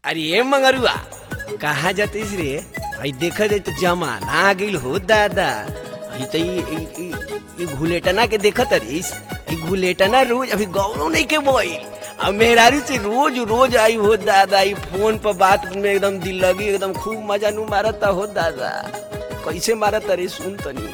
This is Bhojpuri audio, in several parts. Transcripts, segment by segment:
अरे ए मंगरुआ कहाँ जातीस रे आई देखा जाए तो जमाना आ गइल हो दादा ई तो ई- ई- ई- ई घुलेटना के देखत अरिस ई घुलेटना रोज अभी गौरव नहीं के बोई अब मेहरारू से रोज रोज आई हो दादा ई फोन पर बात में एकदम दिल लगी एकदम खूब मजा नु मारता हो दादा कैसे मारत अरे सुन तनी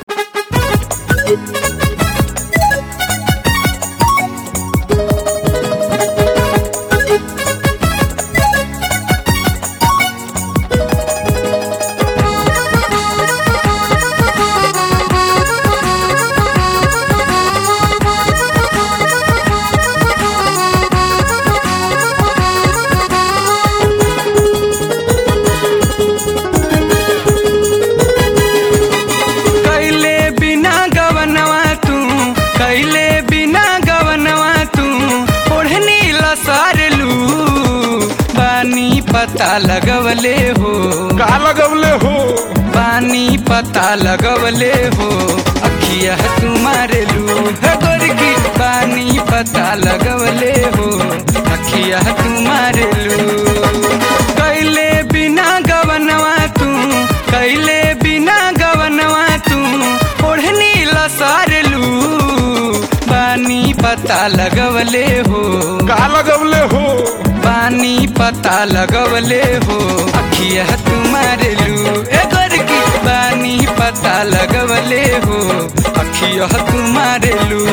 कैले बिना गवनवा तू कैले बिना गवनवा तू ओढ़नी लसारलू बानी पता लगवले हो का लगवले हो बानी पता लगवले हो अखिया तू मारेलू है गोरकी बानी पता लगवले हो अखिया तू मारेलू कैले बिना गवनवा तू कैले बिना गवनवा तू ओढ़नी लसारलू बानी पता लगवले हो का लगवले हो पानी पता लगवले हो अखिया तुम्हारेलू ए गोरकी पानी पता लगवले हो अखिया तुम्हारेलू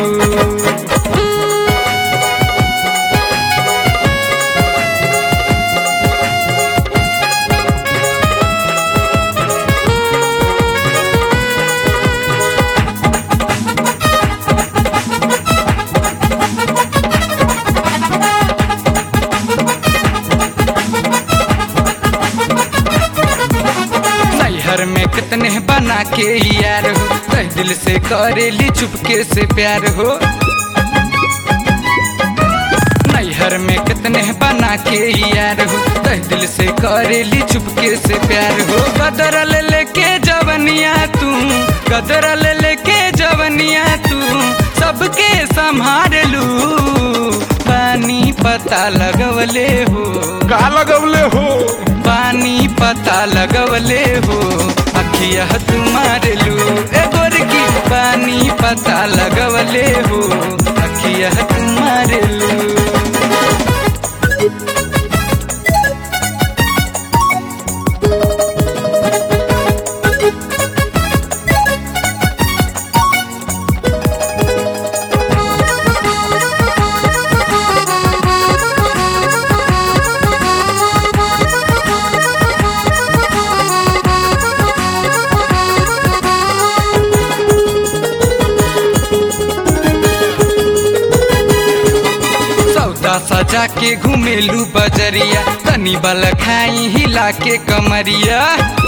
नैहर में कितने बना के यार हो तह दिल से करेली चुपके से प्यार हो नैहर में कितने बना के यार हो तह दिल से करेली चुपके से प्यार हो गदरल लेके जवनिया तू गदरल लेके जवनिया तू सबके संभार लू पानी पता लगवले हो का लगवले हो पानी पता लगवले हो अखिया तुम्हारे लू ए गोरकी पानी पता लगवले हो अखिया तुम्हारे लू सौदा सजा के घुमेलू बजरिया तनी बल खाई हिला के कमरिया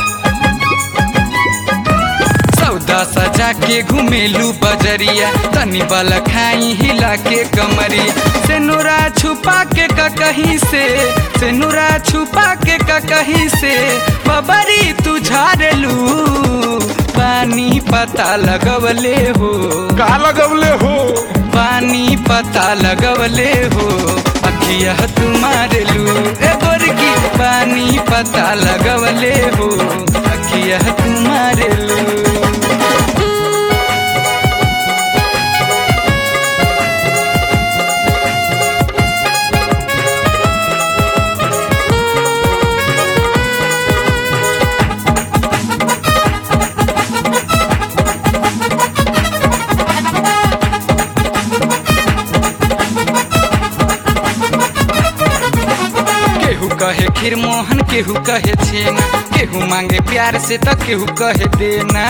सौदा सजा के घुमेलू बजरिया तनी बल खाई हिला के कमरिया से नूरा छुपा के कहीं से से नूरा छुपा के कहीं से बबरी तू झाड़लू पानी पता लगवले हो का लगवले हो पानी पता लगवले हो अखिया तुम्हारे लू ए गोरकी पानी पता लगवले हो अखिया तुम्हारे लू केहू कहे खीर मोहन केहू कहे छेना केहू मांगे प्यार से तो केहू कहे देना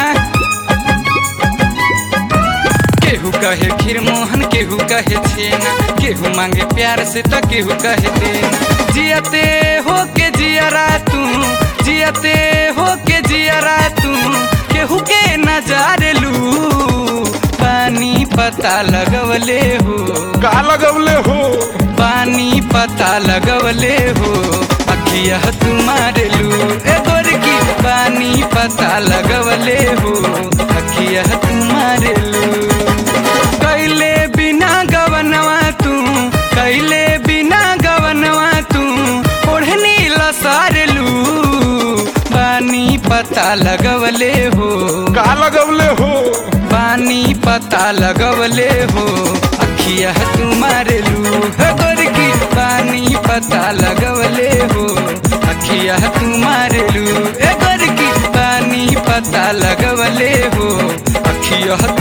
केहू कहे खीर मोहन केहू कहे छेना केहू मांगे प्यार से तो केहू कहे देना जियते हो के जियरा तू जियते हो के जियरा तू केहू के नजार लू पानी पता लगवले हो का लगवले हो पानी पता लगवले हो अखिया तुम्हारे लू ए गोरकी पानी पता लगवले हो अखिया तुम्हारे लू कैले बिना गवनवा तू कैले बिना गवनवा तू ओढ़नी लस पता लगवले हो का लगवले हो पानी पता लगवले हो अखिया तुम्हारे लू गोरकी पानी पता लगवले हो अखिया तुम्हारे लू ए गोरकी पानी पता लगवले हो अखिया